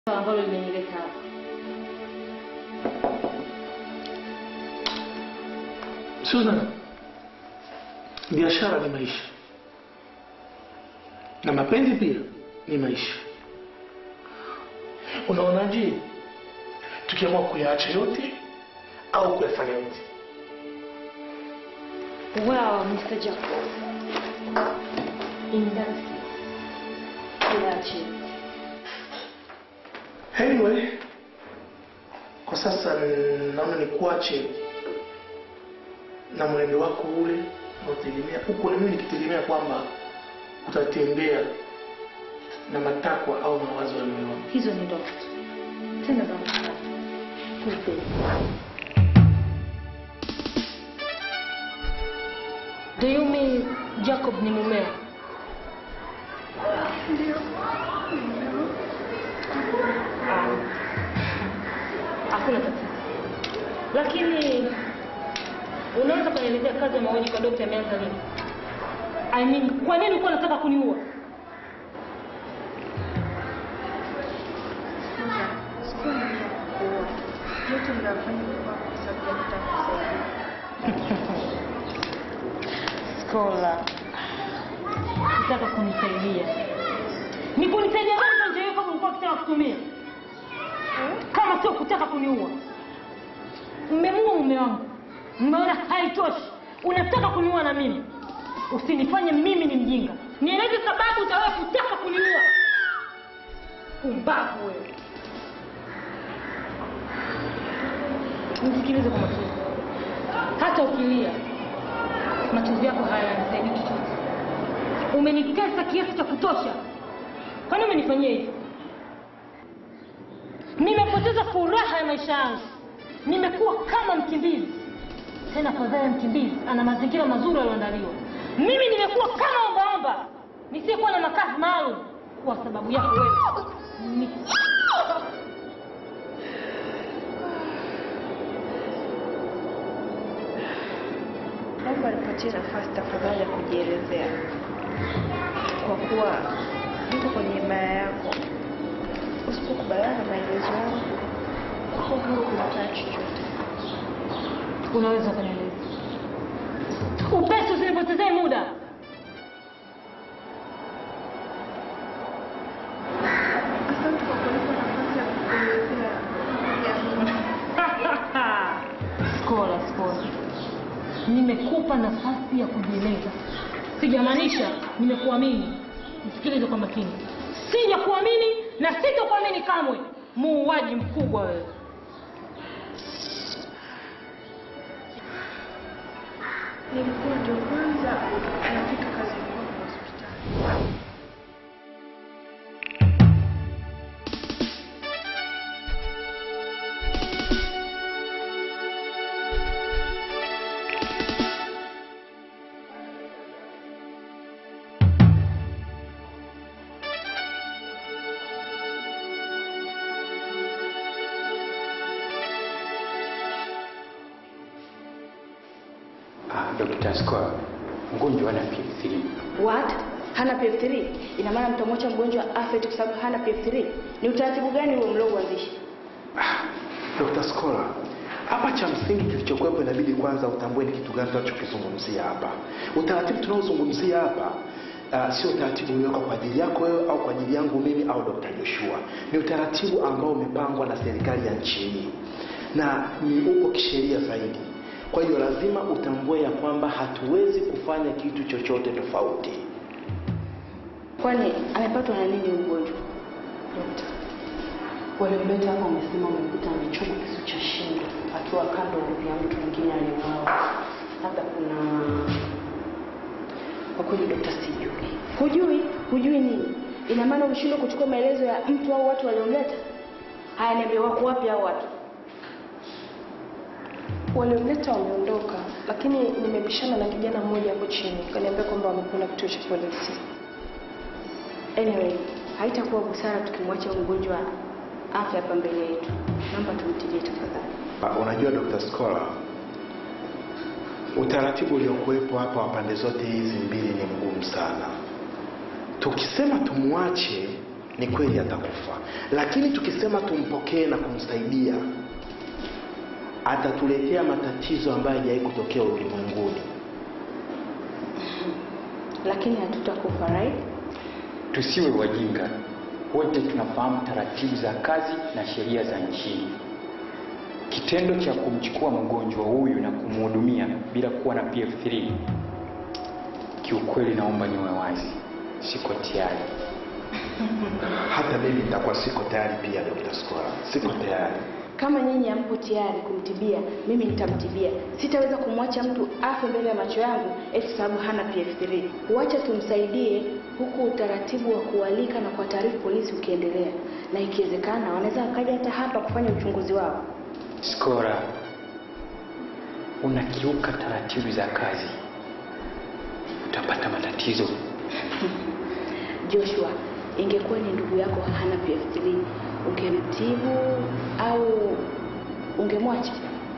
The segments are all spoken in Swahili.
ambalo limenileta hapa. Susan, biashara ni maisha na mapenzi pia ni maisha. Unaonaje tukiamua kuyaacha yote au kuyafanya yote? Wow, Mr. Jacob. Indasi. Kiache. Anyway, kwa sasa naona nikuache na mwenendo wako ule unaotegemea huko, na mimi nikitegemea kwamba utatembea na matakwa au mawazo ya moyo wangu. Hizo ni ndoto. Tena za mtaa. Kupe. Do you mean Jacob ni mumeo? Ah. Hakuna tatizo. Lakini unaweza kunielezea kazi ya mauaji kwa dokta imeanza lini? I mean, kwa nini ulikuwa unataka kuniua? yote mnafanya kwa sababu ya kutaka kusaidia. Skola, nataka kunisaidia. Ni kunisaidia gani kwa njia hiyo kama ulikuwa ukitaka kutumia? Kama sio kutaka kuniua. Mmemuua mume wangu, mmeona haitoshi, unataka kuniua na mimi. Usinifanye mimi ni mjinga, nieleze sababu utawewe kutaka kuniua. Pumbavu wewe. Nisikilize kwa makini, hata ukilia machozi yako hayanisaidii chochote. Umenitesa kiasi cha kutosha. Kwa nini umenifanyia hivyo? Nimepoteza furaha ya maisha yangu, nimekuwa kama mkimbizi. Tena afadhali ya mkimbizi ana mazingira mazuri yaliyoandaliwa. Mimi nimekuwa kama ombaomba nisiyekuwa na makazi maalum kwa sababu yako wewe. Ni- Naomba nipatie nafasi tafadhali ya kujielezea, kwa kuwa niko kwenye himaya yako. Usipokubaliana na maelezo yangu, uko huru kunifanya chochote. Unaweza kunieleza upesi, usinipotezee muda. Asante kwa kunipa nafasi ya kukuelezea yangu. Skola, skola, nimekupa nafasi ya kujieleza, sijamaanisha nimekuamini. Nisikilize kwa makini, sijakuamini na sitakuamini kamwe. Muuaji mkubwa wewe. Nilikuwa ndio kwanza nafika kazini kwangu hospitali. Ah, Dr. Scott, mgonjwa ana PF3. What? Hana PF3? Ina maana mtamwacha mgonjwa afe tu kwa sababu hana PF3? Ni utaratibu gani huo mliouanzisha? Ah, Dr. Scholar, hapa cha msingi kilichokuwepo inabidi kwanza utambue ni kitu gani tunachokizungumzia hapa. Utaratibu tunaozungumzia hapa Uh, sio utaratibu uliowekwa kwa ajili yako wewe au kwa ajili yangu mimi au Dr. Joshua. Ni utaratibu ambao umepangwa na serikali ya nchi hii na ni uko kisheria zaidi. Kwa hiyo lazima utambue ya kwamba hatuwezi kufanya kitu chochote tofauti. Kwani amepatwa na nini ugonjwa? Dokta, waliomleta hapa wamesema wamekuta amechoma kisu cha shingo akiwa kando ya mtu mwingine aliyeuawa. Labda kuna kwa kweli, dokta, sijui. Hujui? Hujui nini? Ina maana ulishindwa kuchukua maelezo ya mtu au watu waliomleta? Haya, niambie, wako wapi hao watu? Waliomleta wameondoka, lakini nimebishana na kijana mmoja hapo chini, kaniambia kwamba wamekwenda kituo cha polisi. Anyway, haitakuwa busara tukimwacha huyu mgonjwa afe hapa mbele yetu. Naomba tumtilie tafadhali. Ah, Unajua Dr. Scholar, utaratibu uliokuwepo hapa wa pande zote hizi mbili ni mgumu sana. Tukisema tumwache ni kweli atakufa lakini tukisema tumpokee na kumsaidia atatuletea matatizo ambayo hajawahi kutokea ulimwenguni lakini hatutakufa right Tusiwe wajinga, wote tunafahamu taratibu za kazi na sheria za nchini. Kitendo cha kumchukua mgonjwa huyu na kumhudumia bila kuwa na PF3, kiukweli, naomba niwe wazi, siko tayari. hata mimi nitakuwa siko tayari pia dr Skola. siko tayari kama nyinyi hampo tayari kumtibia mimi nitamtibia sitaweza kumwacha mtu afe mbele ya macho yangu eti sababu hana pf3 huacha tumsaidie huku utaratibu wa kualika na kwa taarifu polisi ukiendelea na ikiwezekana wanaweza wakaja hata hapa kufanya uchunguzi wao Skora, unakiuka taratibu za kazi, utapata matatizo. joshua ingekuwa ni ndugu yako hana pf3 ungemtibu au ungemwacha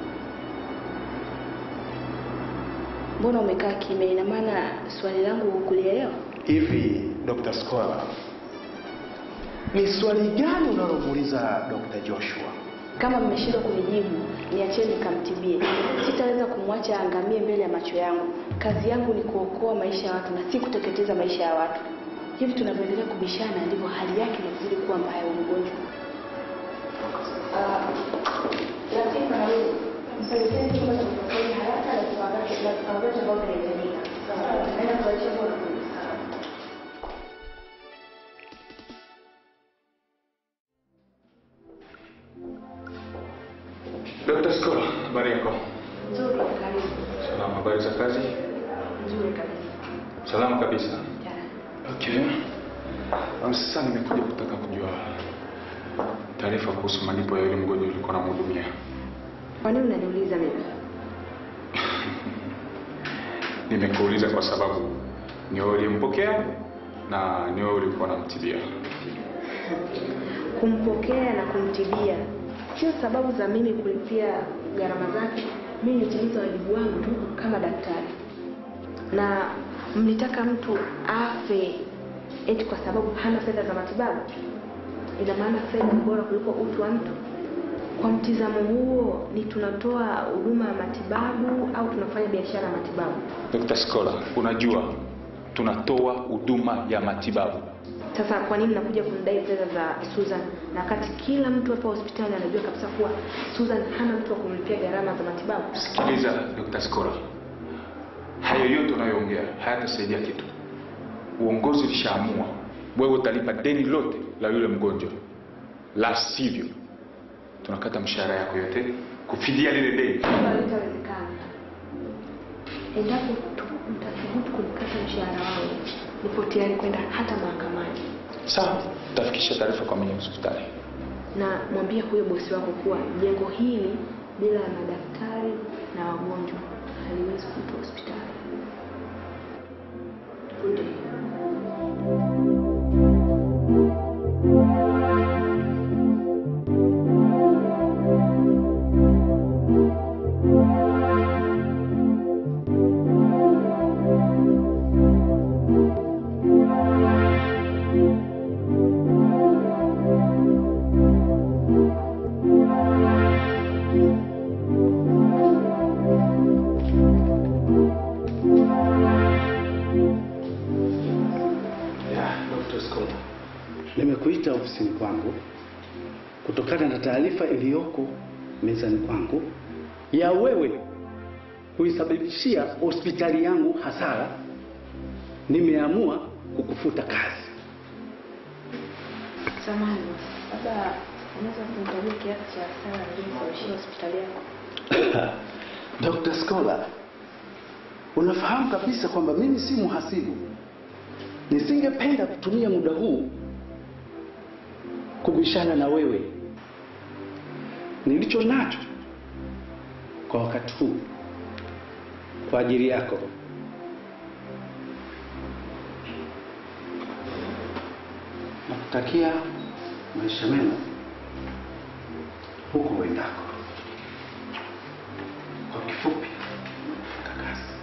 mbona umekaa kimya ina maana swali langu hukulielewa hivi dr Skola, ni swali gani unalomuuliza dr joshua kama mmeshindwa kunijibu niacheni nikamtibie sitaweza kumwacha aangamie mbele ya macho yangu kazi yangu ni kuokoa maisha ya watu na si kuteketeza maisha ya watu hivi tunavyoendelea kubishana ndivyo hali yake inazidi kuwa mbaya ya mgonjwa Latifa na wewe msaidie chumba cha upasuaji haraka na vifaa vyote ambavyo vinahitajika. Naenda kuachia bora. Dr. Skola, habari yako? Nzuri, karibu. Salama, habari za kazi? Nzuri kabisa. Salama kabisa. Ya. Okay. Um, sasa nimekuja kutaka kujua taarifa kuhusu malipo ya yule mgonjwa ulikuwa namhudumia. Kwa nini unaniuliza mimi? Nimekuuliza kwa sababu ni wewe uliyempokea na ni wewe ulikuwa unamtibia. kumpokea na kumtibia sio sababu za mimi kulipia gharama zake mimi nitimiza wajibu wangu tu kama daktari na mlitaka mtu afe eti kwa sababu hana fedha za matibabu ina maana fedha ni bora kuliko utu wa mtu kwa mtizamo huo ni tunatoa huduma ya matibabu au tunafanya biashara ya matibabu Dr. Skola, unajua tunatoa huduma ya matibabu. sasa kwa nini nakuja kumdai fedha za Susan na wakati kila mtu hapa hospitali anajua kabisa kuwa Susan hana mtu wa kumlipia gharama za matibabu Sikiliza Dr. Skola, hayo yote unayoongea hayatasaidia kitu. Uongozi ulishaamua wewe utalipa deni lote la yule mgonjwa, la sivyo tunakata mshahara yako yote kufidia lile deni. hilo halitawezekana endapo tu mtathubutu kunikata mshahara wangu nipo tayari kwenda hata mahakamani Sawa, utafikisha taarifa kwa mwenye hospitali. na mwambie huyo bosi wako kuwa jengo hili bila ya madaktari na wagonjwa haliwezi kuitwa hospitali Ndio. yeah, dr Skola. Nimekuita ofisini kwangu kutokana na taarifa iliyoko mezani kwangu ya wewe kuisababishia hospitali yangu hasara. Nimeamua kukufuta kazi. samani labda unaweza kunitajia kiasi cha hasara niliyosababishia hospitali yako Dr. Skola, unafahamu kabisa kwamba mimi si mhasibu. Nisingependa kutumia muda huu kubishana na wewe. Nilicho nacho kwa wakati huu kwa ajili yako nakutakia maisha mema huko uendako. Kwa kifupi, kakasi.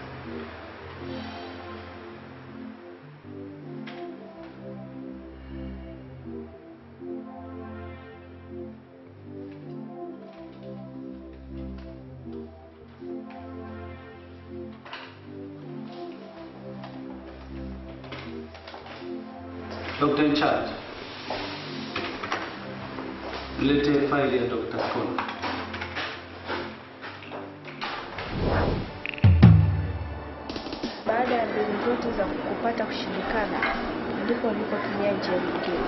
Dr. in charge. Lete faili ya Dr. Skola. Baada ya mbinu zote za kupata kushindikana, ndipo nilipotumia njia nyingine.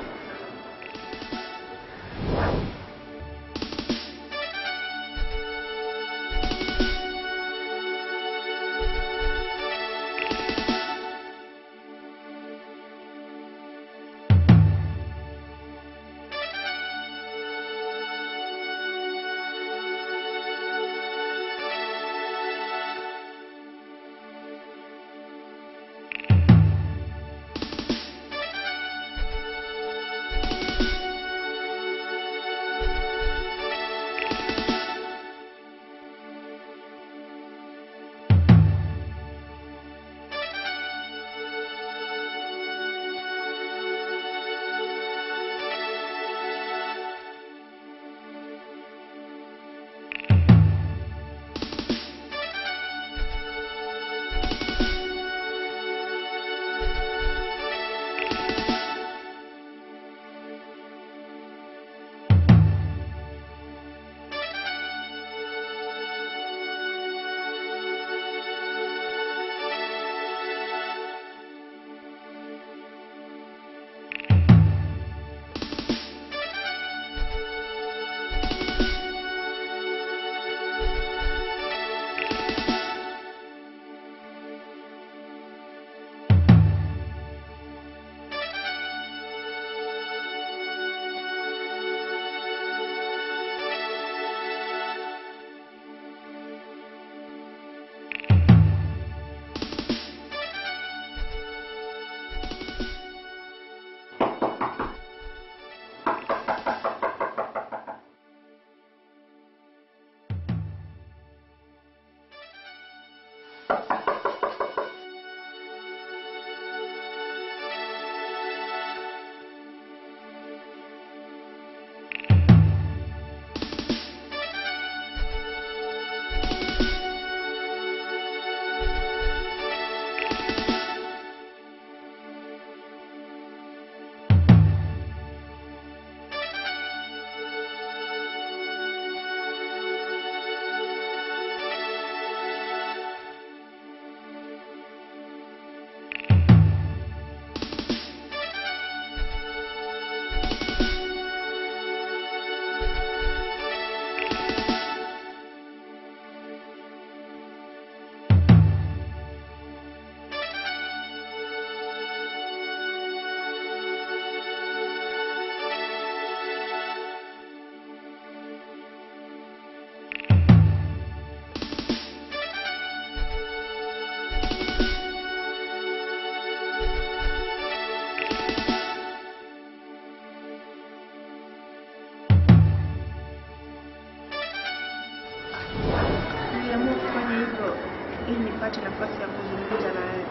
Niliamua kufanya hivyo ili nipate nafasi ya kuzungumza na wewe,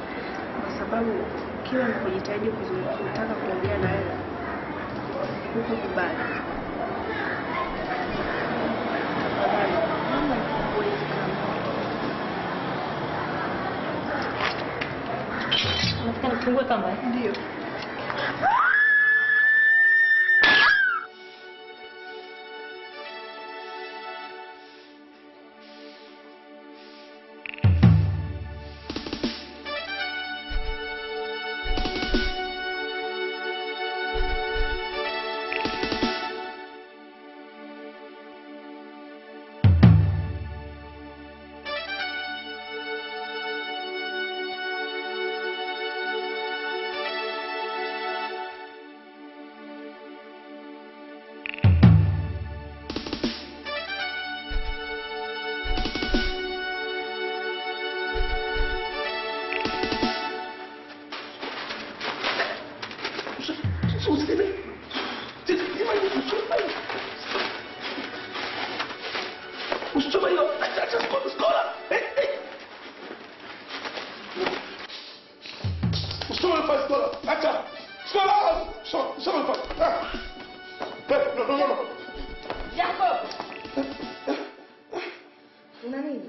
kwa sababu kila nilipojitahidi kuzungumza, kutaka kuongea na wewe huko kubali. Tafadhali, naomba nikufungue hizi kamba. Unataka nifungue kamba? eh? Ndio. Usichome hilo. Acha acha skola skola. Eh eh. Usichome hilo skola. Acha. Skola. So, so hilo. Ah. Eh, no no no. no. Jacob! Una nini?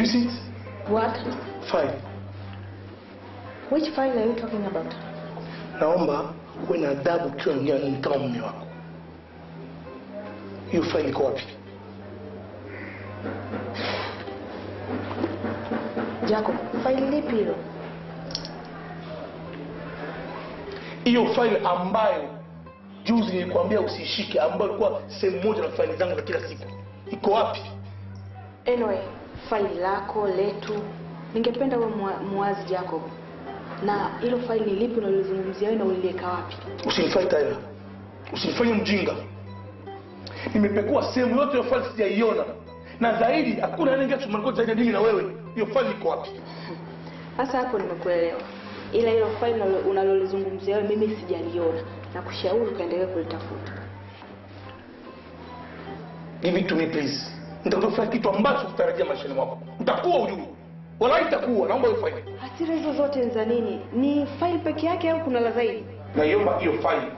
see it? What? File. Which file are you talking about? Naomba uwe na adabu ukiwa unaongea na mimi kama mume wako. Hiyo file iko wapi? Jacob, file lipi hilo? Hiyo file ambayo juzi nilikwambia usishike, ambayo ilikuwa sehemu moja na faili zangu za kila siku, iko wapi? Anyway, faili lako letu, ningependa uwe mua- muwazi Jacob, na hilo faili ni lipi unalozungumzia wewe na uliliweka wapi? Usinifanye tena, usinifanye mjinga. Nimepekua sehemu yote ya faili sijaiona, na zaidi hakuna anayeingia chumbani kwetu zaidi ya mimi na wewe. Hiyo faili iko wapi? Sasa hapo nimekuelewa, ila hilo faili unalo- unalolizungumzia wewe mimi sijaliona, na kushauri ukaendelea kulitafuta. Give it to me please. Nitakufanya kitu ambacho kutarajia maishani mwako. Nitakuwa ujue. Wala itakuwa, naomba hiyo faili. Hasira hizo zote ni za nini? Ni faili peke yake au kuna la zaidi? Naiomba hiyo faili.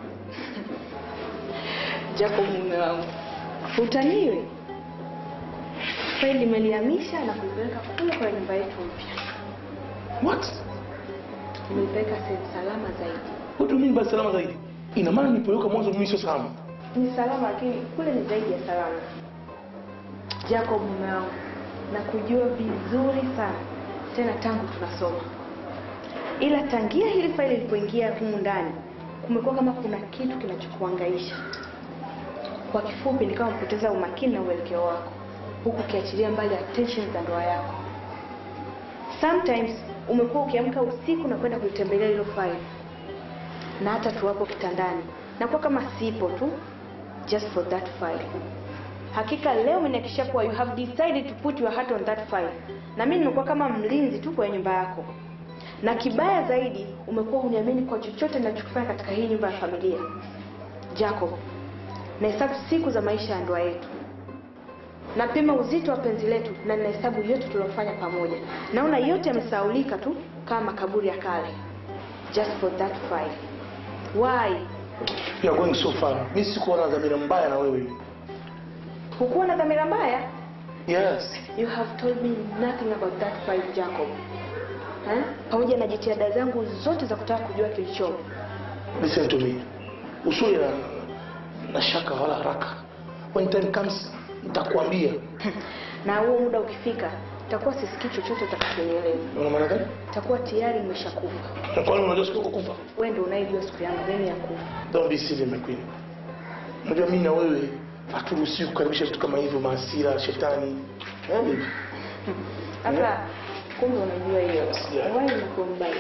Jacob mume wangu, utaniwe faili nimelihamisha na kulipeleka kule kwa nyumba yetu mpya. What? Nimeipeleka sehemu salama zaidi. What do you mean by salama zaidi? Ina maana nilipoweka mwanzo mimi sio salama. Ni salama lakini kule ni zaidi ya salama. Jacob mume wangu, nakujua vizuri sana tena tangu tunasoma, ila tangia hili faili lilipoingia humu ndani kumekuwa kama kuna kitu kinachokuangaisha. Kwa kifupi, ni kama kupoteza umakini na uelekeo wako, huku ukiachilia mbali attention za ndoa yako. Sometimes umekuwa ukiamka usiku na kwenda kulitembelea hilo faili, na hata tuwapo kitandani nakuwa kama sipo tu just for that file. Hakika leo umenihakikishia kuwa you have decided to put your heart on that file, na mimi nimekuwa kama mlinzi tu kwenye nyumba yako, na kibaya zaidi umekuwa uniamini kwa chochote ninachokifanya katika hii nyumba ya familia. Jacob, nahesabu siku za maisha ya ndoa yetu, napima uzito wa penzi letu na ninahesabu yote tuliofanya pamoja. Naona yote yamesahaulika tu kama makaburi ya kale, just for that file. Why? You are going so far. Mimi sikuwa na dhamira mbaya na wewe. Hukuwa na dhamira mbaya? Yes. You have told me nothing about that file, Jacob. Eh? Pamoja na jitihada zangu zote za kutaka kujua kilichomo. Listen to me. Usiwe na, na shaka wala haraka. When time comes, nitakwambia. Na huo muda ukifika, takuwa sisikii chochote utakachonieleza. Una maana gani? Takuwa tayari nimeshakufa. Na kwa nini unajua siku kufa? Wewe ndio unayejua siku yangu gani ya kufa. Don't be silly my queen. Unajua mimi na wewe haturuhusiwi kukaribisha vitu kama hivyo, maasira, shetani. Eh, baby? Sasa kumbe unajua hiyo. Yeah. Why unakuwa mbaya?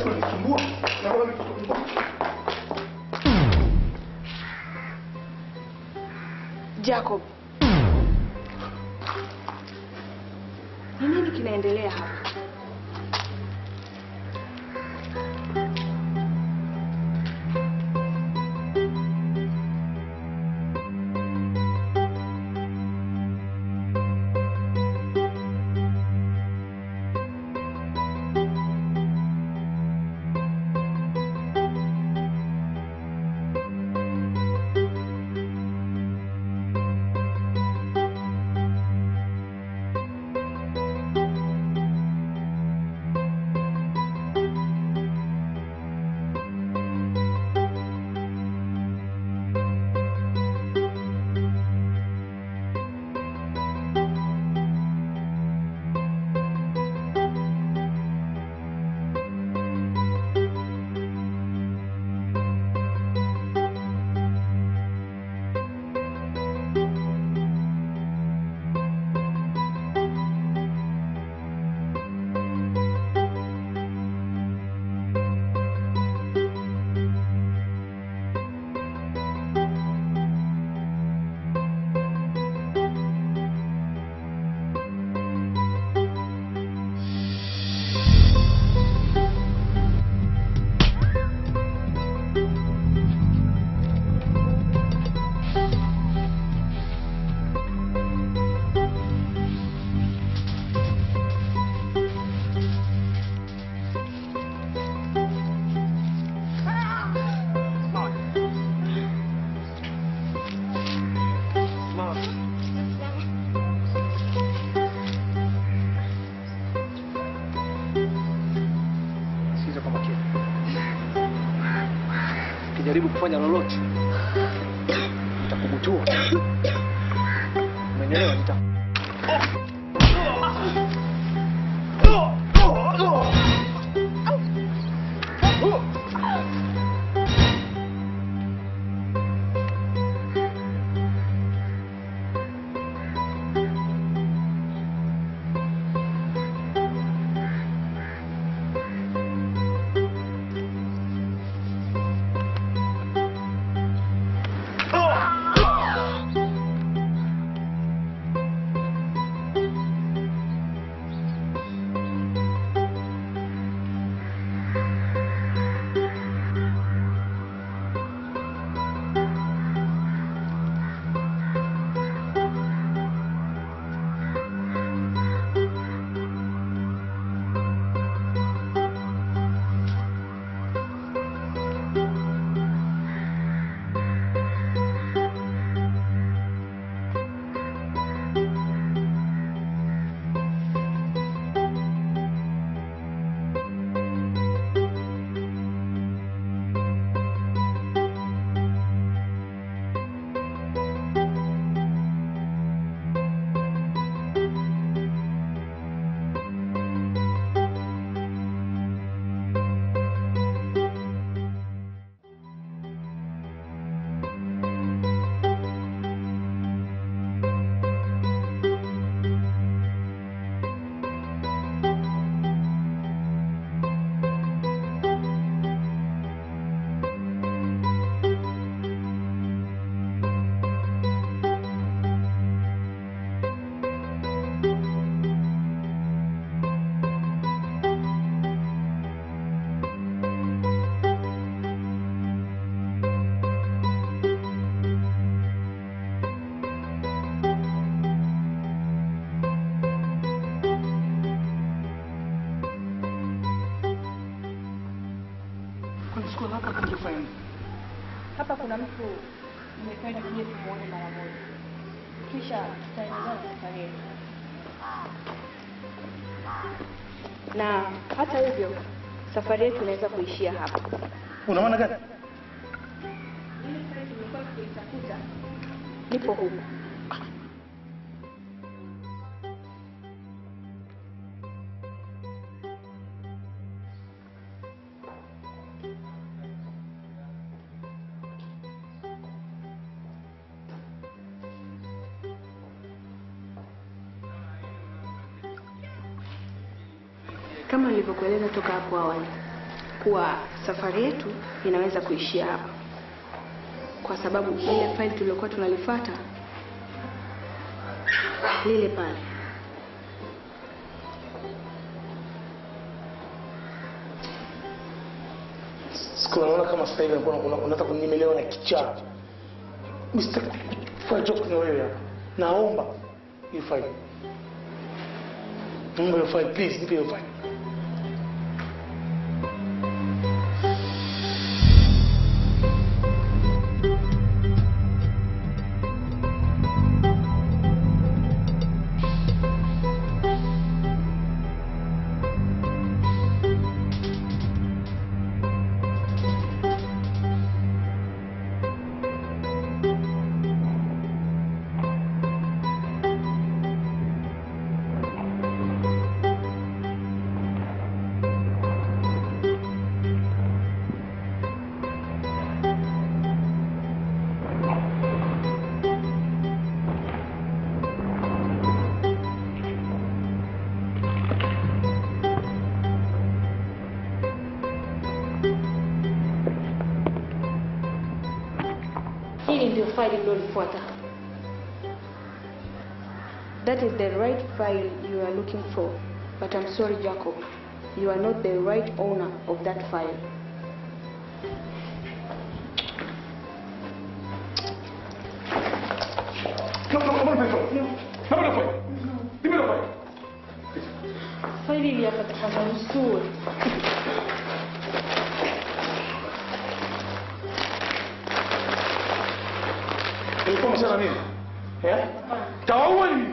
Sasa unanisumbua. Naomba nikusumbua. Jacob, ni nini kinaendelea hapa? Sikiza kwa makini. Ukijaribu kufanya lolote nitakubutua. Umenielewa? Nita Kunachukua hapa kungefanya. Hapa kuna mtu nimependa tuje tumuone mara moja, kisha tutaendelea na safari yetu. Na hata hivyo safari yetu inaweza kuishia hapa. Una maana gani? Nipo huku. Kama nilivyokueleza toka hapo awali, kuwa safari yetu inaweza kuishia hapa, kwa sababu lile faili tuliokuwa tunalifuata lile pale siku naona kama sasa hivi unakuwa una- unataka kunyemelewa na kichaa Mr. Fanya joke na wewe hapa naomba hiyo file naomba hiyo file please nipe hiyo file hili ndio faili lilolifuata that is the right file you are looking for but i'm sorry jacob you are not the right owner of that file faili ili hapa tafadhali usiue ilikuwa msana nini eh tawaua nini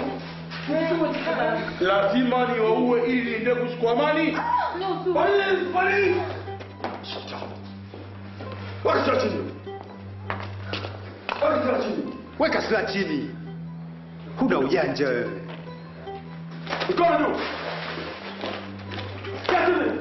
lazima niwaue ili niende kuchukua mali Pale, pale. Weka silaha chini. Weka silaha chini. Weka silaha chini. Huna ujanja wewe. Mikono juu. Kaa chini.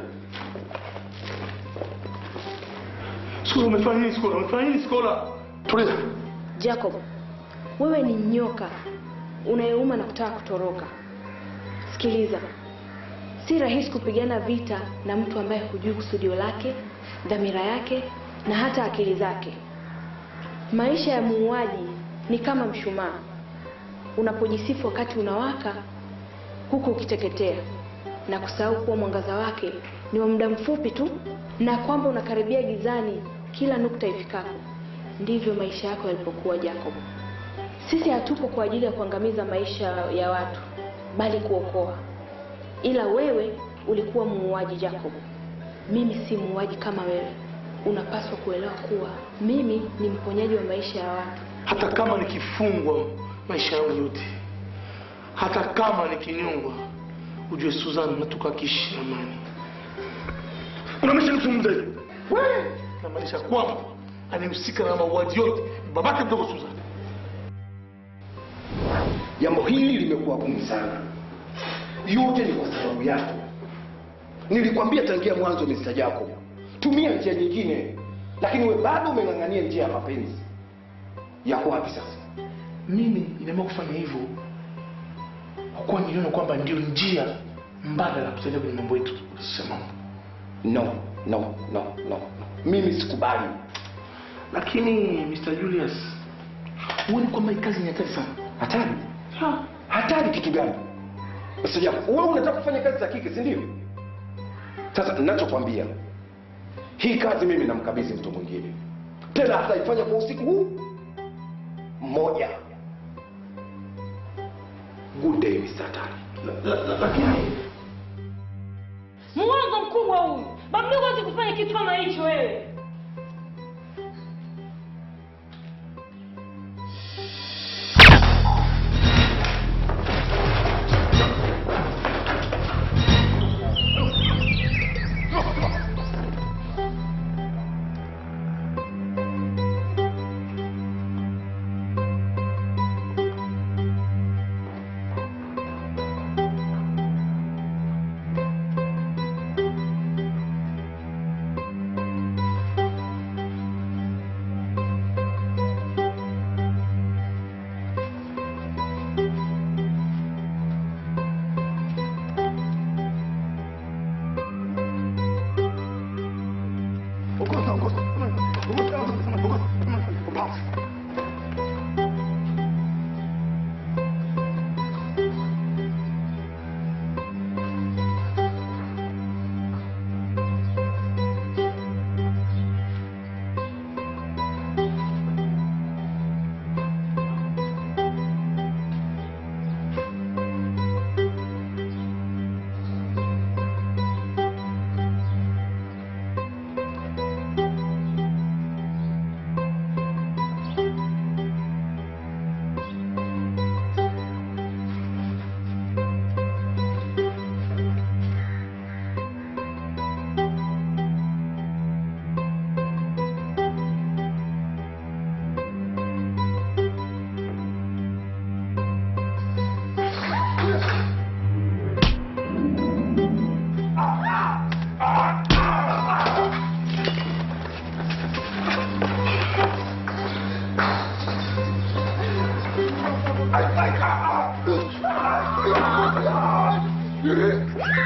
Skola umefanya nini Skola? Umefanya nini Skola? Tulia. Jacob, wewe ni nyoka unayeuma na kutaka kutoroka. Sikiliza, si rahisi kupigana vita na mtu ambaye hujui kusudio lake, dhamira yake na hata akili zake. Maisha ya muuaji ni kama mshumaa, unapojisifu wakati unawaka, huku ukiteketea na kusahau kuwa mwangaza wake ni wa muda mfupi tu, na kwamba unakaribia gizani kila nukta ifikapo. Ndivyo maisha yako yalipokuwa Jacob. Sisi hatupo kwa ajili ya kuangamiza maisha ya watu, bali kuokoa. Ila wewe ulikuwa muuaji Jacob. Mimi si muuaji kama wewe. Unapaswa kuelewa kuwa mimi ni mponyaji wa maisha ya watu. hata kama nikifungwa maisha yangu yote, hata kama nikinyongwa, ujue Suzana natoka kiishi na amani. Unamaanisha nizungumze hivi? Wewe namaanisha kwamba anayehusika na mauaji yote ni babake mdogo Suzana. Jambo hili limekuwa gumu sana. Yote ni kwa sababu yako. Nilikwambia tangia mwanzo Mr. Jacob, tumia njia nyingine, lakini we bado umeng'ang'ania njia ya mapenzi. Yako wapi sasa? Mimi nimeamua kufanya hivyo kwa kuwa niliona kwamba ndio njia mbadala ya kusaidia kwenye mambo yetu sasa mambo. No, no, no, no. Mimi sikubali. Lakini Mr. Julius, huoni kwamba hii kazi ni hatari sana? Hatari? Hatari kitu gani? Mr. Jacob, wewe unataka kufanya kazi za kike, si ndio? Sasa ninachokwambia, hii kazi mimi namkabidhi mtu mwingine, tena ataifanya kwa usiku huu mmoja. Good day, Mr. Tari. Lakini Mwongo mkubwa huyu. Babu mdogo hawezi kufanya kitu kama hicho wewe.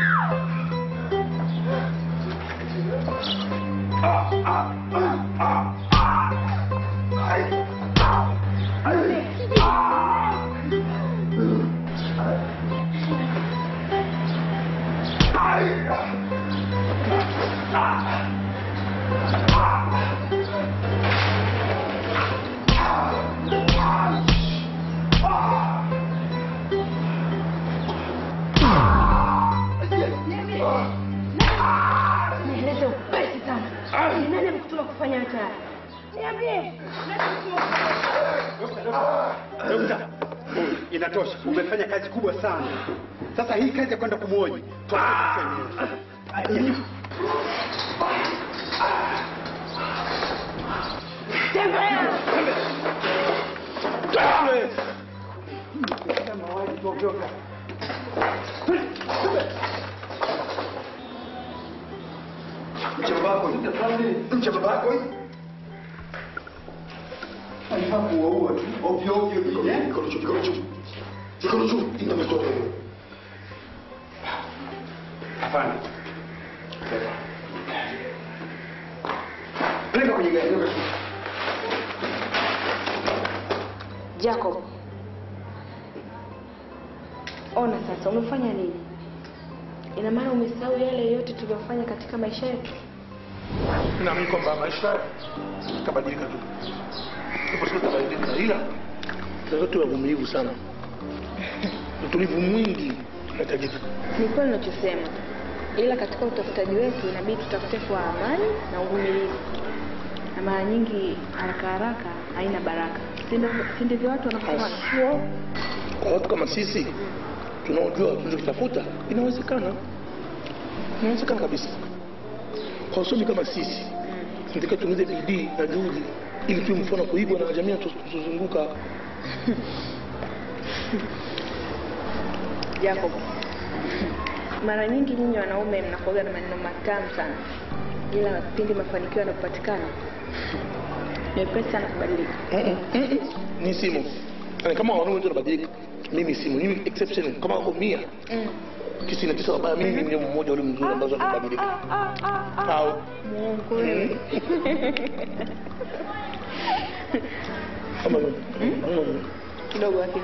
Nieleze upesi sana. Ni nani amekutuma kufanya yote haya? Niambie. Dokta, inatosha. Umefanya kazi kubwa sana. Sasa hii kazi ya kwenda kumwoji Mcha babako mcha babako alifaa kuwaua tu ovyo ovyo vile. Mikono juu, mikono juu, mikono juu, inda mtoto huyo. Hapana. Peleka kwenye gari. peleka. Jacob. Ona sasa umefanya nini? Ina maana umesahau yale yote tuliyofanya katika maisha yetu? naamini kwamba maisha itabadilika tu ipo siku itabadilika ila tunaweza tuwe wavumilivu sana utulivu mwingi unahitajika Ni kweli unachosema, ila katika utafutaji wetu inabidi tutafute kwa amani na uvumilivu, na mara nyingi haraka haraka haina baraka. Si ndio- Si ndivyo watu wanafanya? kwa watu kama sisi tunaojua tunachokitafuta inawezekana inawezekana kabisa kwa wasomi kama sisi tunatakiwa tuongeze bidii na juhudi ili tuwe mfano wa kuigwa na jamii tuzunguka Jacob, mara nyingi nyinyi wanaume mnakuaga na maneno matamu sana, ila pindi mafanikio yanapopatikana ni wepesi sana kubadilika. ni simu Yaani kama wanaume wote wanabadilika mimi simu mimi exception kama wako mia Mm. tisini na tisa wabaya mimi ndio mmoja ule mzuri ambazo amebadilika au Mungu wewe. kama mm. kidogo lakini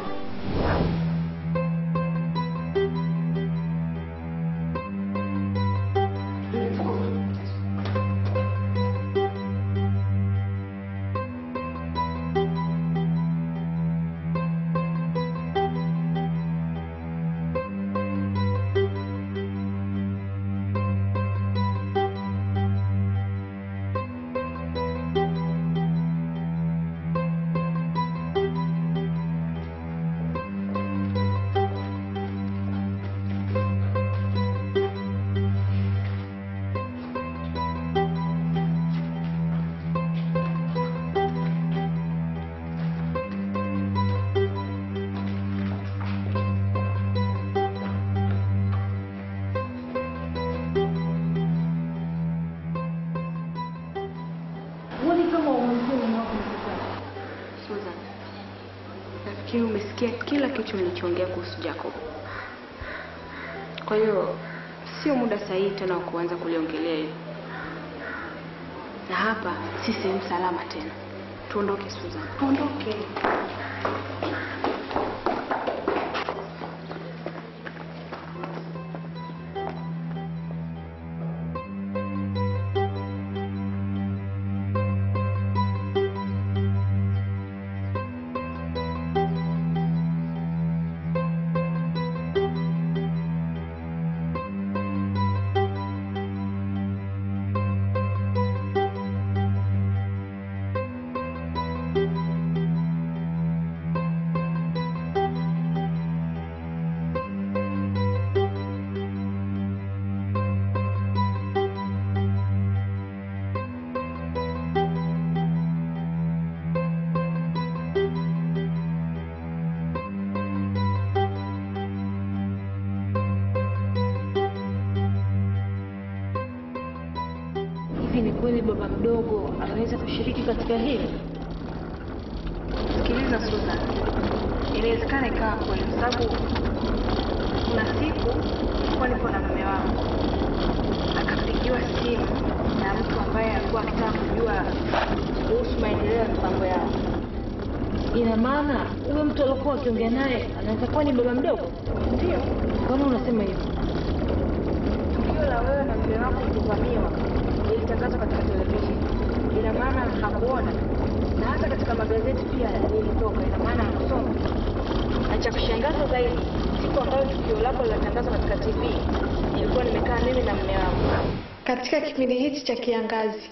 Huoni kama umesikia mume wako mkutano? Susan, nafikiri umesikia kila kitu nilichoongea kuhusu Jacob. Kwa hiyo sio muda sahihi tena wa kuanza kuliongelea hilo, na hapa si sehemu salama tena. Tuondoke Susan, tuondoke. Hivi ni kweli baba mdogo anaweza kushiriki katika hili? Sikiliza Susan, inawezekana ikawa kweli, kwa sababu kuna siku nilikuwa nipo na mume wangu, akapigiwa simu na mtu ambaye alikuwa akitaka kujua kuhusu maendeleo ya mipango yao. Ina maana huyo mtu aliokuwa akiongea naye anaweza kuwa ni baba mdogo? Ndio Mbona unasema hivyo? tukio la wewe na mume wako kuvamiwa lilitangazwa katika televisheni, ina maana hakuona, na hata katika magazeti pia lilitoka, ina maana hakusoma. Na cha kushangaza zaidi, siku ambayo tukio lako linatangazwa katika TV, nilikuwa nimekaa mimi na mume wangu Katika kipindi hichi cha kiangazi,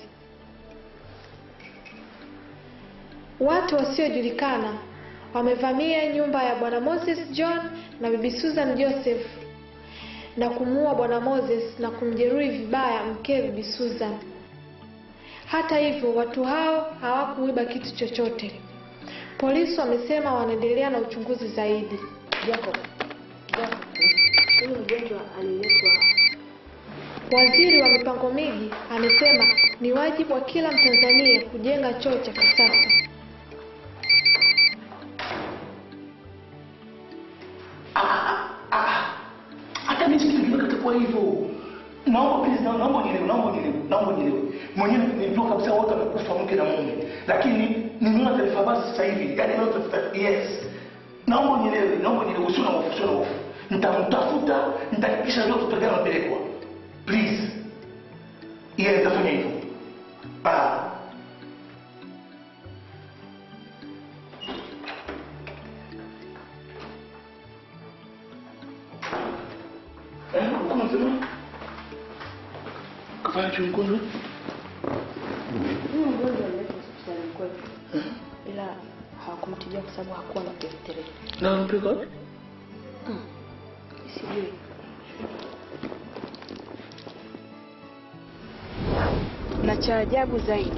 watu wasiojulikana wamevamia nyumba ya bwana Moses John na bibi Susan Joseph na kumuua bwana Moses na kumjeruhi vibaya mkewe bibi Susan. Hata hivyo, watu hao hawakuiba kitu chochote. Polisi wamesema wanaendelea na uchunguzi zaidi. Jacob, Jacob, huyu mgonjwa aliletwa Waziri wa mipango miji amesema ni wajibu wa kila Mtanzania kujenga choo cha kisasa. hata mimi sikiliza katakuwa hivyo naomba please na- naomba nielewe naomba nielewe naomba nielewe mwenyewe nilijua kabisa wote wamekufa mke na mume lakini nimeona taarifa basi sasa hivi yani leo tafuta yes naomba nielewe naomba nielewe usio na hofu usio na hofu nitamtafuta nitahakikisha leo tutagana napelekwa please yeah nitafanya hivyo ah Eh, uko unasema? Kafanya chumvi mgonjwa? huyu mgonjwa aliletwa hospitalini kwetu, ila hawakumtibia kwa sababu hakuwa na kirefuterefu. Na unampeleka wapi? Sijui na cha ajabu zaidi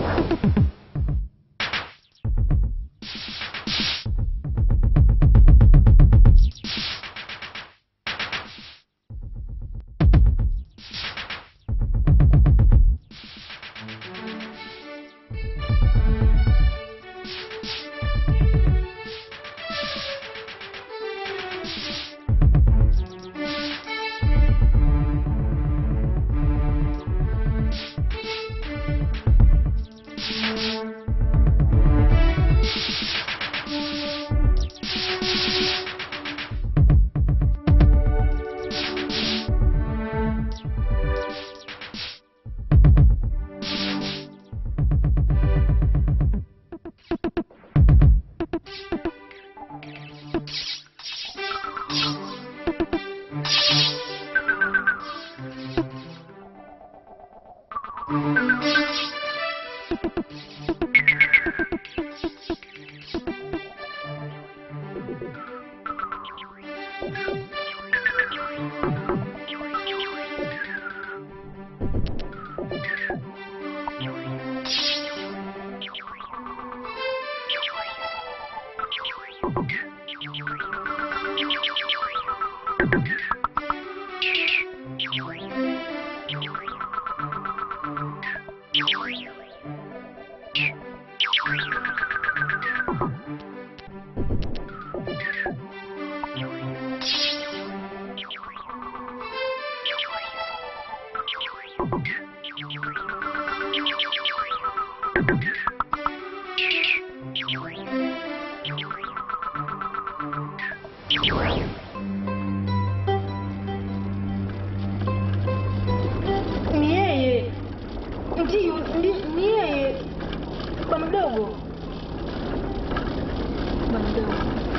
Ni yeye. Ndiyo, ndi- ni yeye. Bwana mdogo. Bwana mdogo.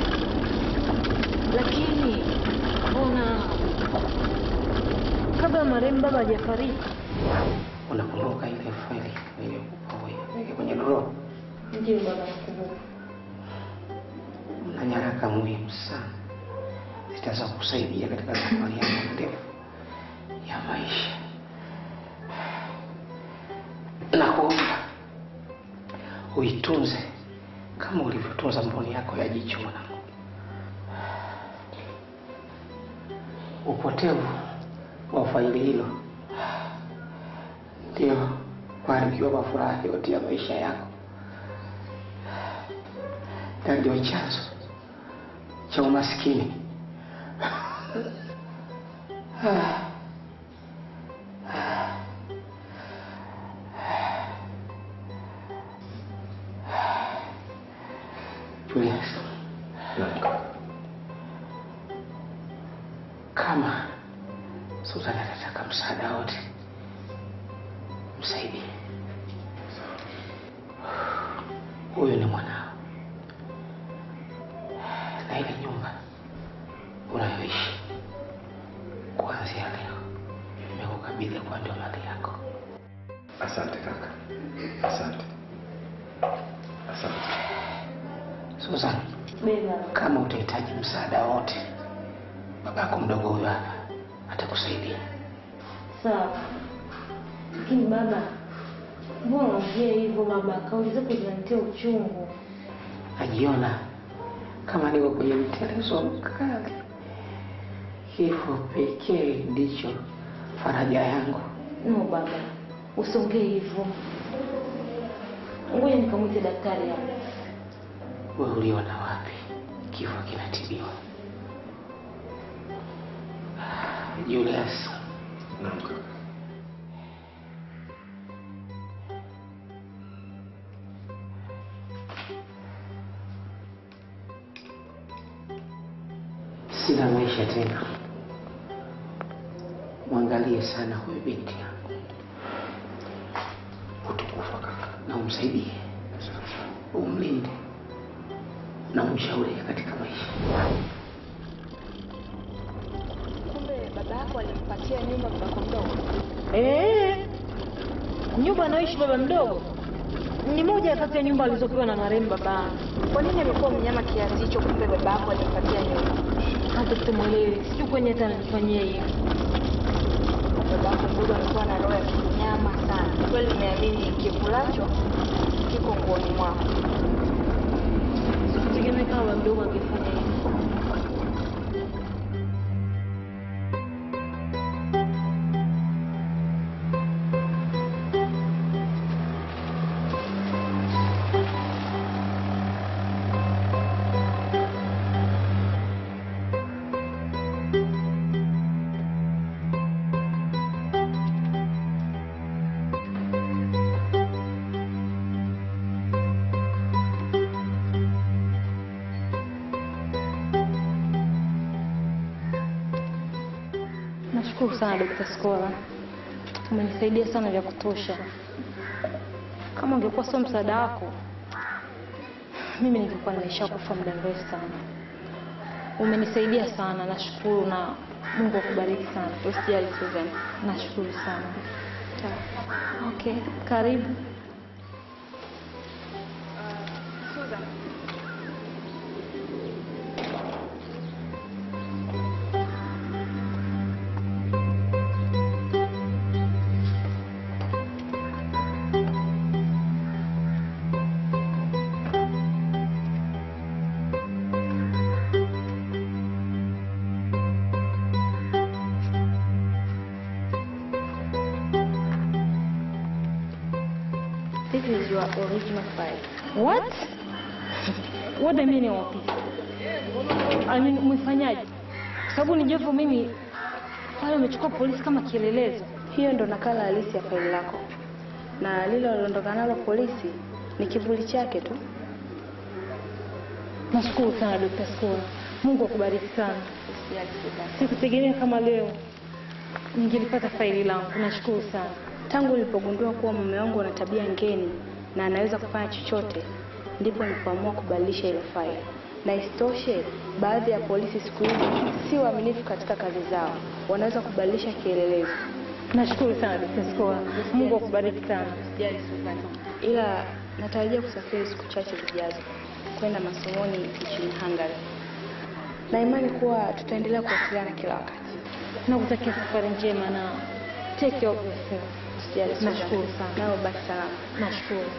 Lakini ona kabla marehemu baba hajafariki. Unakumbuka ile faili nilikupa wewe ile kwenye drawer? Ndiyo baba nakumbuka. na nyaraka muhimu sana zitaweza kusaidia katika safari yako ndefu ya maisha. Nakuomba uitunze kama ulivyotunza mboni yako ya jicho mwanangu. Upotevu wa faili hilo ndio kuharibiwa kwa furaha yote ya maisha yako, na ndio chanzo cha umaskini. Ah. Ah. Julius, kama Susan anataka msaada wote, msaidie. Huyu ni mwanao, na ile nyumba unayoishi kuanzia leo nimekukabidhi kwa ndio mali yako. Asante kaka, asante, asante. Susan, kama utahitaji msaada wote, babako mdogo huyo hapa atakusaidia. Sawa, lakini baba, mbona unaongea hivyo baba? Kauli zako zinanitia uchungu. Najiona kama niko kwenye mtelezo mkali. Kifo pekee ndicho faraja yangu. No baba, usiongee hivyo. Ngoja nikamwite daktari hapa. Wewe uliona wapi kifo kinatibiwa? Julius, Naam kaka. sina maisha tena. Mwangalie sana huyu binti yangu, Utakufa kaka. na umsaidie, umlinde na umshauri katika maisha. Kumbe baba yako alimpatia nyumba babako mdogo. Eh, nyumba anaoishi baba mdogo ni moja kati ya nyumba alizopewa na marehemu baba. Kwa nini amekuwa mnyama kiasi hicho? Kumbe baba yako alimpatia nyumba. Hata sitamwelewi, sijui kwani hata ananifanyia hiyo. Baba yako mdogo amekuwa na roho ya kinyama sana. Kweli nimeamini kikulacho kiko nguoni mwako. Sikutegemea kama baba mdogo angefanya hivyo. Nashukuru sana Dr. Skola, umenisaidia sana vya kutosha. Kama ungekuwa sio msaada wako, mimi ningekuwa nimeshakufa muda mrefu sana. Umenisaidia sana, nashukuru na Mungu akubariki sana. Usijali Susan. Nashukuru sana. Okay, karibu. Susan. This is your original file. What? What the meaning of it? I mean, umefanyaje? Kwa sababu ni Jeff mimi pale umechukua polisi kama kielelezo. Hiyo ndo nakala halisi ya faili lako, na lile waliondoka nalo polisi ni kivuli chake tu. Nashukuru sana Dr. Skola. Mungu akubariki sana. Usijali Susan. Sikutegemea kama leo ningelipata faili langu. Nashukuru sana. Tangu nilipogundua kuwa mume wangu ana tabia ngeni na anaweza kufanya chochote, ndipo nilipoamua kubadilisha ile faili. Na isitoshe, baadhi ya polisi siku hizi si waaminifu katika kazi zao, wanaweza kubadilisha kielelezo. Nashukuru sana Dr. Skola. Mungu akubariki sana. Usijali Susan. Ila natarajia kusafiri siku chache zijazo kwenda masomoni nchini Hungary, na imani kuwa tutaendelea kuwasiliana kila wakati. Nakutakia safari njema na take care of yourself. Usijali Susan. Nashukuru sana. Nawe baki salama. Nashukuru.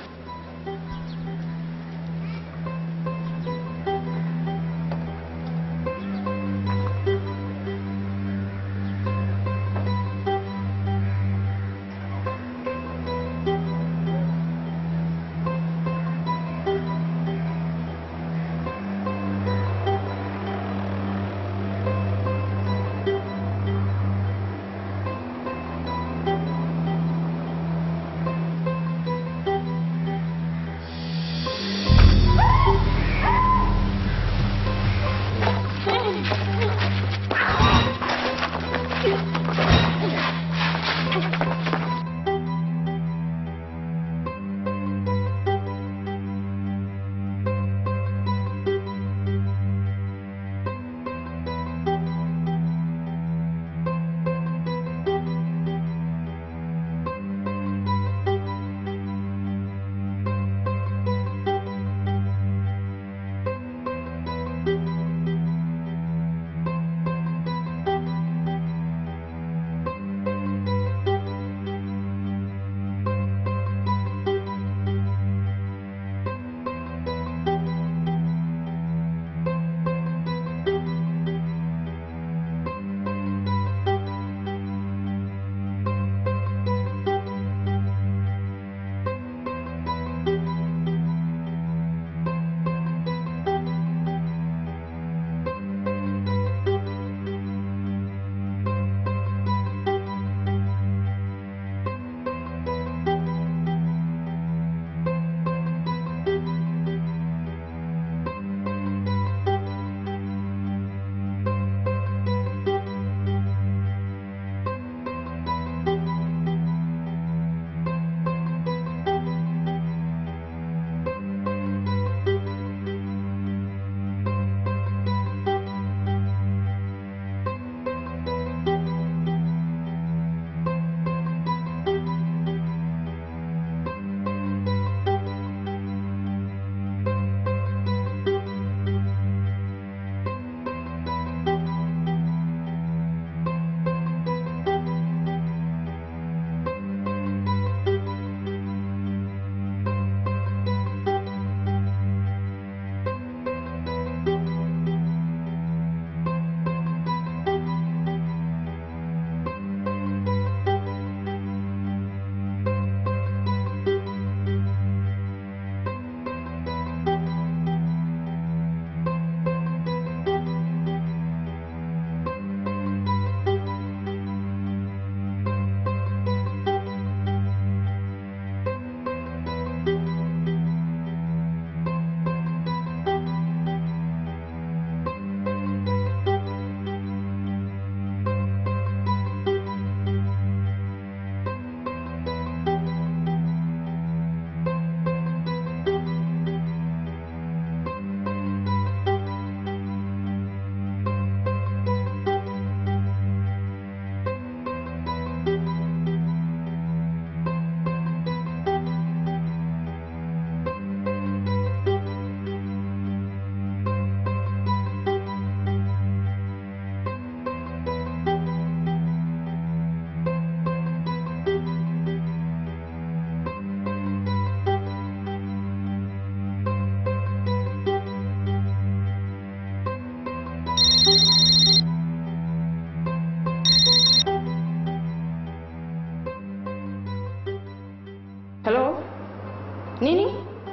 Hello? Nini?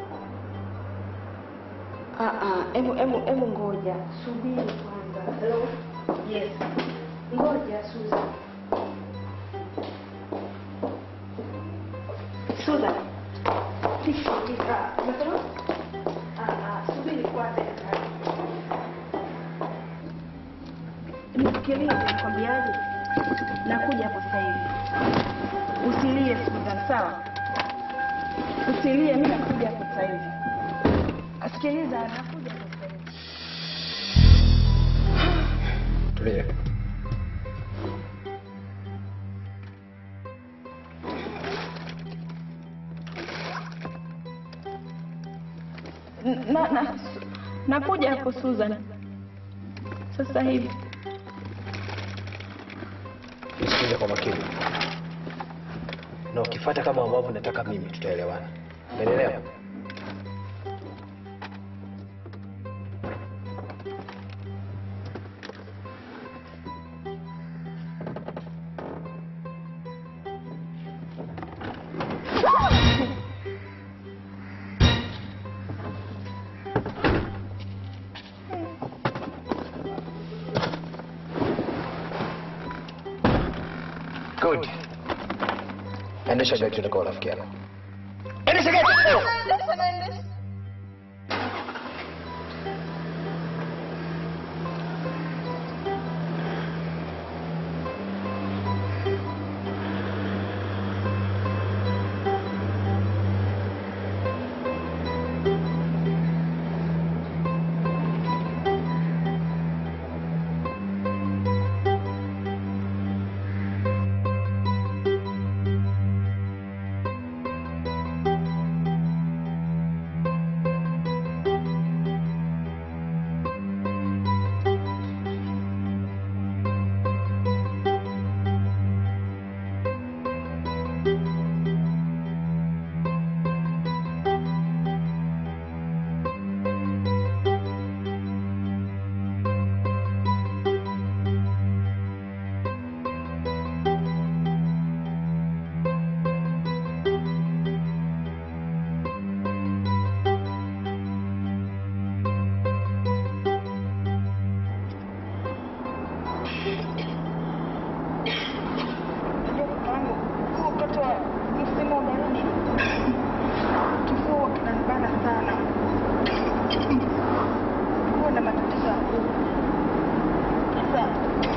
Ah ah, hebu hebu hebu ngoja. Subiri kwanza. Hello? Yes. Ngoja Susan. Susan. Fika fika. Unasema? Ah ah, subiri kwanza. Nisikilize nakwambiaje? Nakuja hapo sasa hivi. Usilie Susan, sawa? Usilie, mimi nakuja hapo sasa hivi. Sikiliza, nakuja hapo sasa hivi. Tulia. Na, na, nakuja hapo Susan. Sasa hivi. Nisikilize kwa makini, na ukifuata kama ambavyo nataka mimi, tutaelewana. Umeelewa? Good. Endesha gari tuende kwa rafiki yako. Endesha gari. Wakati wa msimu wa baridi kifua kinanibana sana, huwa na matatizo ya koo. Sasa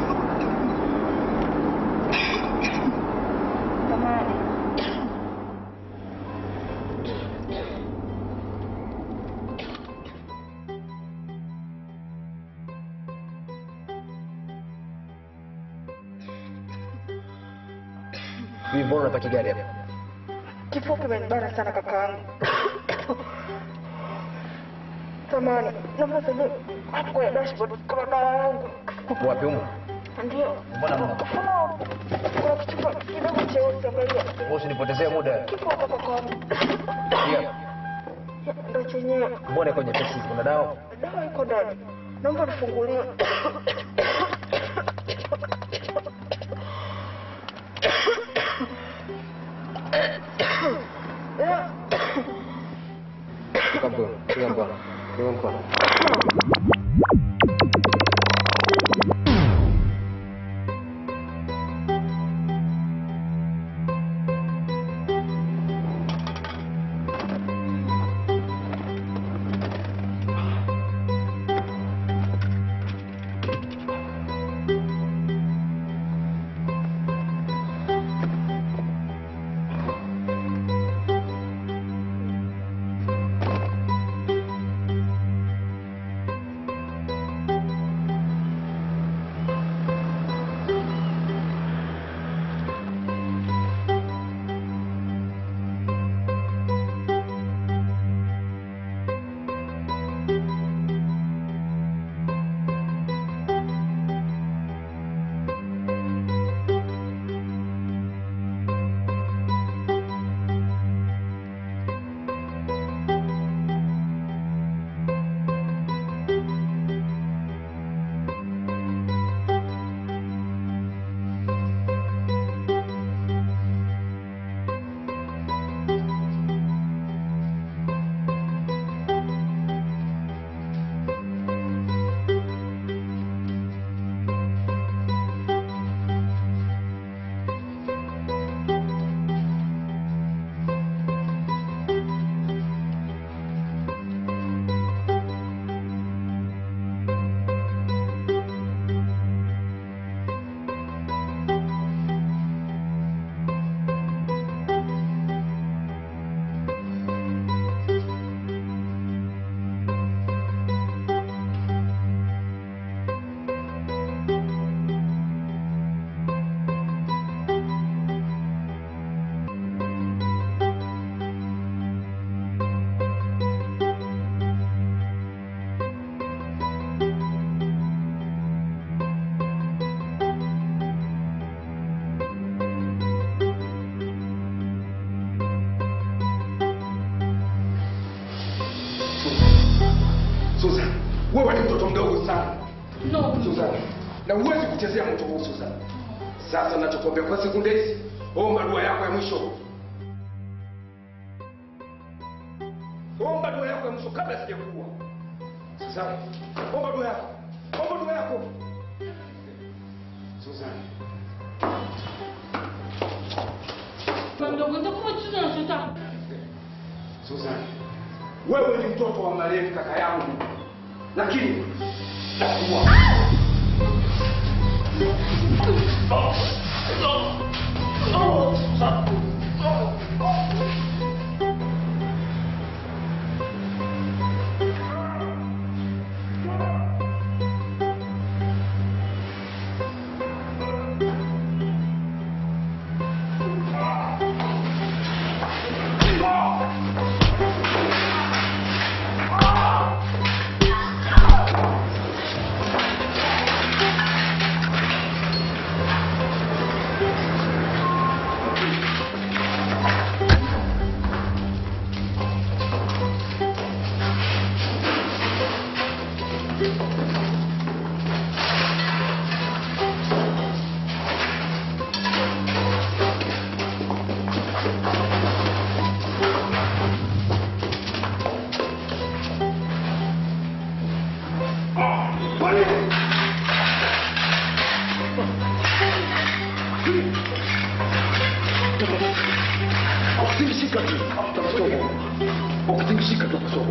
samahani, Hivi mbona unapaki gari hapa? kifua kimenibana sana kakaangu. Samahani, naomba sasa hapo kwenye dashboard kama dawa yangu. Wapi humo? Ndio. Mbona mna? Kuna kuna kichupa kidogo cheusi angalia. Wewe usinipotezee muda. Kipo hapa kakaangu. Pia Ndio chenyewe. mbona iko nyepesi? Kuna dawa? Dawa iko ndani. Naomba nifungulie. Shika mkono, shika mkono, shika mkono. mtoto mdogo sana No. Susan, na huwezi kuchezea moto huu Susan. Sasa nachokuambia kwa sekunde hizi, omba dua yako ya mwisho. Omba dua yako ya mwisho kabla sijakuua. Susan, omba dua yako. Omba dua yako. Susan. Baba mdogo, nitakupa chochote unachotaka. Susan, wewe ni mtoto wa marehemu kaka yangu, lakini takuwa Ukitingishika tu utakusogo. Ukitingishika tu utakusogo.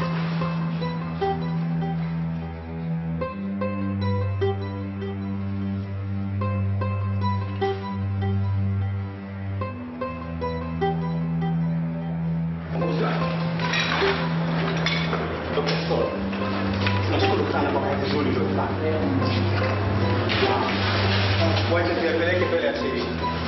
Nashukuru sana kwa kazi nzuri uliyofanya. Wacha tuyapeleke mbele ya sheria.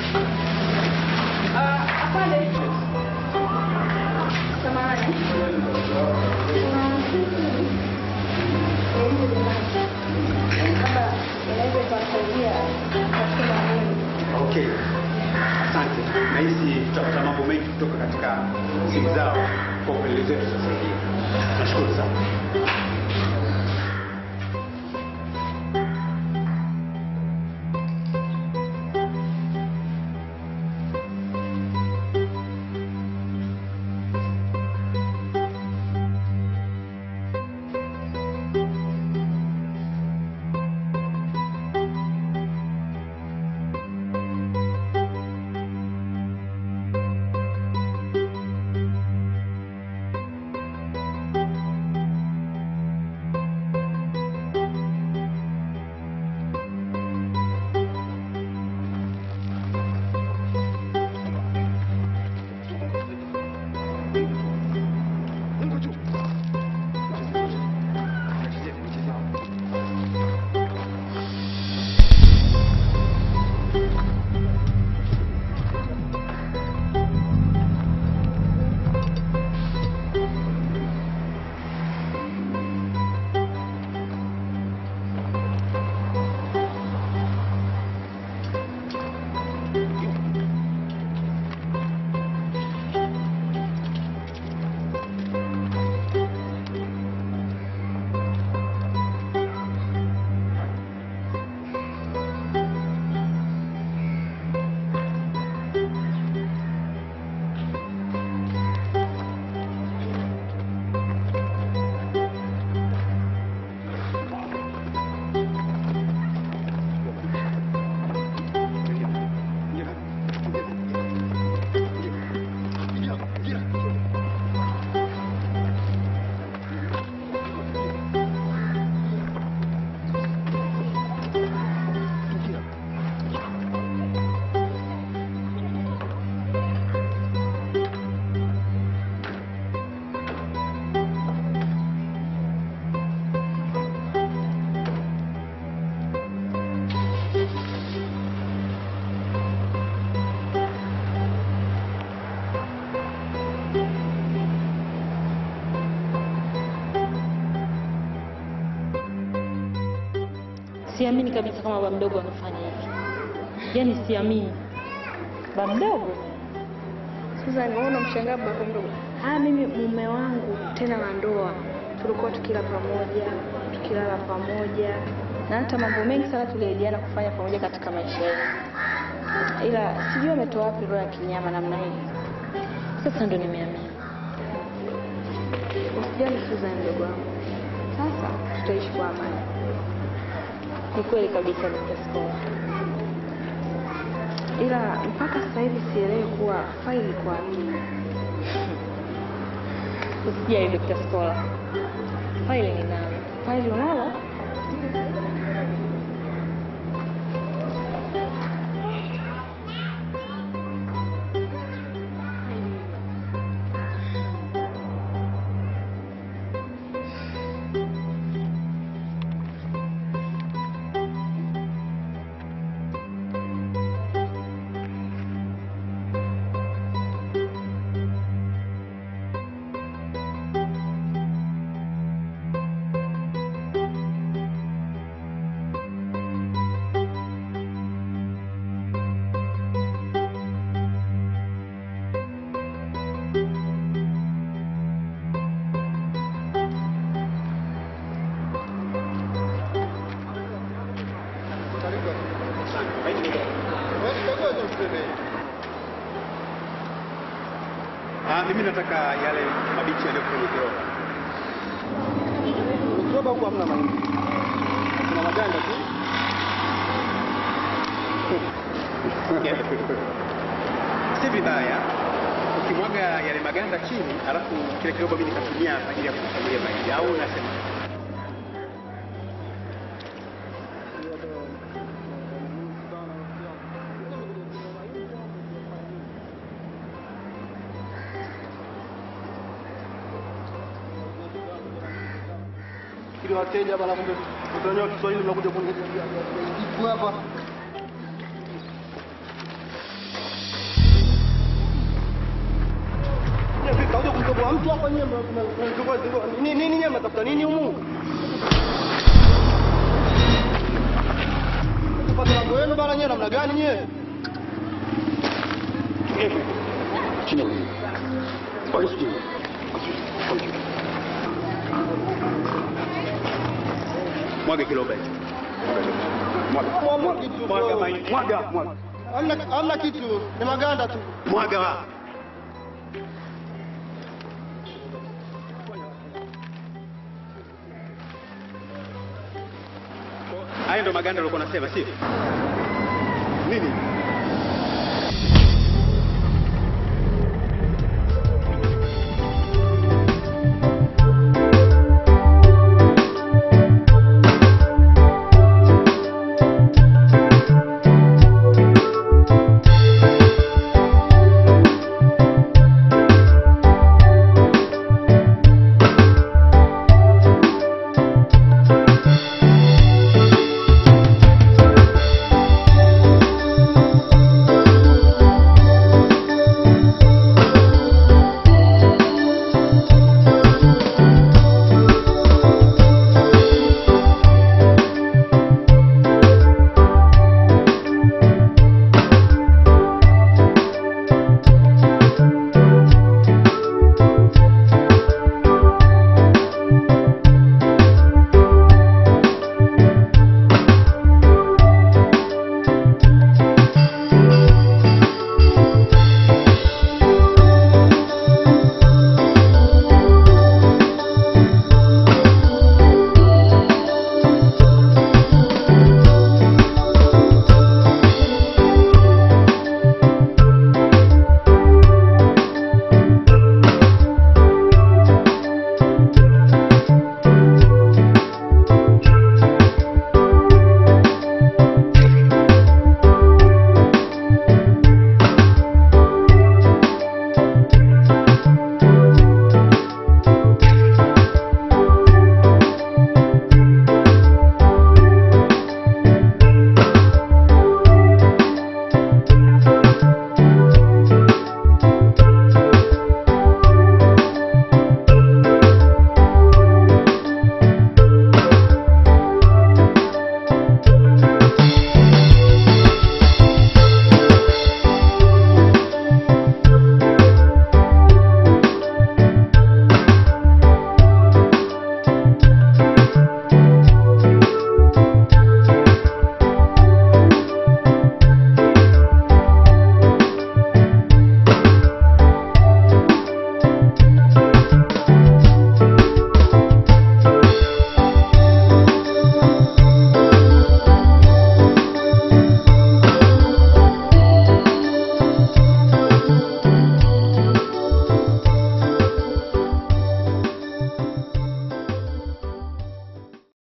Okay. Asante. Nahisi tutapata mambo mengi kutoka katika simu zao kwa upelelezi wetu sasa hivi. Nashukuru sana. Siamini kabisa kama baba mdogo anafanya hivi, yaani siamini. Baba mdogo Susan, wewe unamshangaa baba mdogo? Ah, mimi mume wangu tena wa ndoa tulikuwa tukila pamoja, tukilala pamoja na hata mambo mengi sana tuliahidiana kufanya pamoja katika maisha yetu, ila sijui ametoa wapi roho ya kinyama namna hii. Sasa ndo nimeamia. Usijali Susan, mdogo wangu, sasa tutaishi kwa amani. Ni kweli kabisa Dr. Skola. ila mpaka sasa hivi sielewi kuwa faili iko wapi. Usijali Dr. Skola. Faili ninalo. Faili unalo? Ah, mimi nataka yale mabichi yaliyo kwenye kiroba. Kiroba huko hamna mahindi. Kuna maganda tu. Si vibaya ukimwaga yale maganda chini, alafu kile kiroba mimi nikatumia kwa ajili ya kukamulia mahindi, au unasema? Ili wateja bana, kumbe utanyoa Kiswahili mnakuja kuniambia kitu hapa. Fika uje kumtoboa mtu hapa nyewe mnatoboa nini nini nyewe mnatafuta nini humu? Kupata mambo yenu bana nyewe namna gani nyewe? Chini. Bali chini. Mwaga kiroba hicho. Mwaga kitu. Mwaga mahindi. Mwaga, mwaga. Hamna hamna kitu, ni maganda tu. Mwaga wa. Haya ndo maganda ulikuwa unasema, sio? Nini?